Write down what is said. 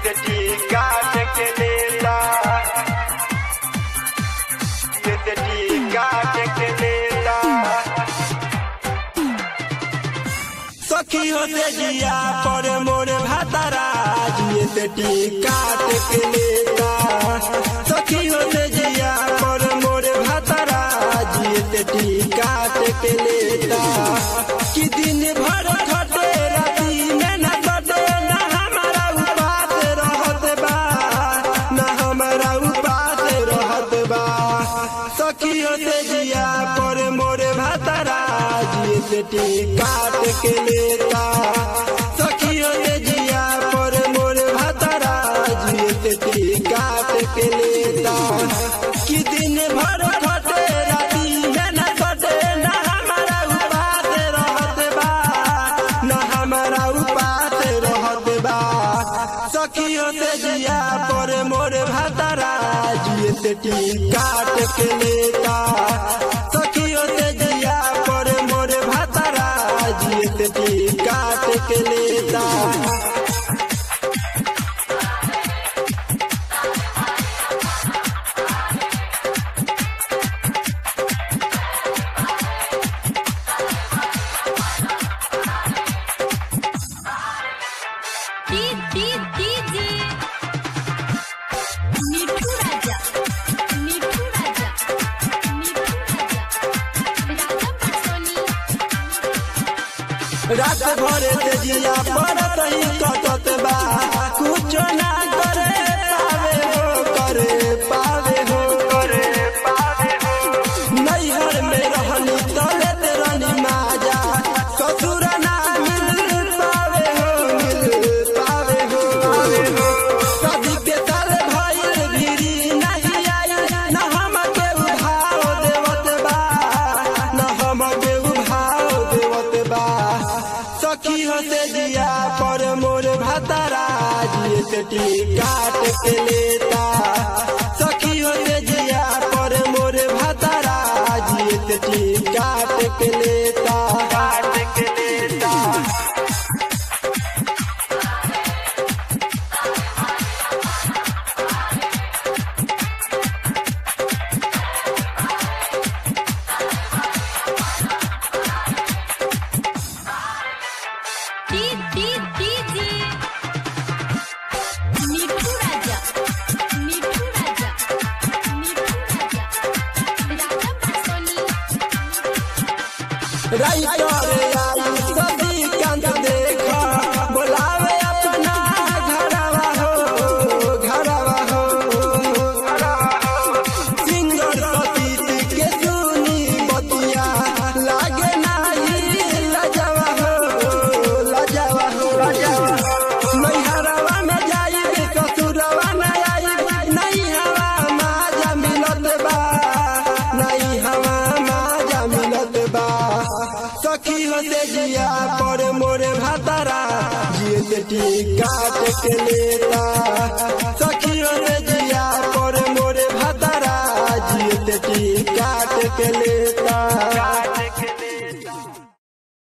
Yedeti katekelela Yedeti katekelela सखी होते जिया पर मोर भातारा जिए बेटी काट के लेता सखी होते जिया पर मोर भातारा जिए बेटी काट के लेता कि दिन भर खटे राती में न कटे न हमारा उपास रहत बा न हमारा उपास रहत बा सखी होते जिया पर मोर भातारा जिए बेटी काट के लेता सखी होते जिया पर मोर भातारा जिए बेटी काट के लेता कि दिन भर खटे राती में न कटे न हमारा उपास रहत बा न हमारा उपास रहत बा सखी होते जिया पर मोर भातारा जिए बेटी काट के लेता सखी होते जिया पर मोर भातारा जिए बेटी काट के लेता D D DJ Mithu Raja Mithu Raja Mithu Raja Raja Patoni रात भर से जिया पड़त ही कटत बा कुछ ना करे पावे हो करे पावे हो करे पावे हो नैहर में रहनी तले तेरनी माजा ससुर ना मिल पावे हो मिल पावे हो सदी के साल भइल भिरी नहीं आई न हम के उभाव देवत बा न हम के उभाव देवत बा सखी होते दिया पर मोर भातारा जिए बेटी काट के लेता सखी होते दिया पर मोर भातारा जिए बेटी काट के लेता काट के लेता D D DJ Mithu Raja Mithu Raja Mithu Raja Raja Patoni writer आई सदी कांत देखा बोलावे अपना घरवा हो घरवा हो सिंगर सतीश के सुनी बतिया लागे नाही लजवा हो लजवा हो नैहरवा में जाई ससुरवा में आई नहीं हवा माजा मिलत बा नहीं हवा माजा मिलत बा सखी होते जिया पर मोरे भातारा जिए बेटी काट के लेता सखी होते जिया पर मोरे भातारा जिए बेटी काट के लेता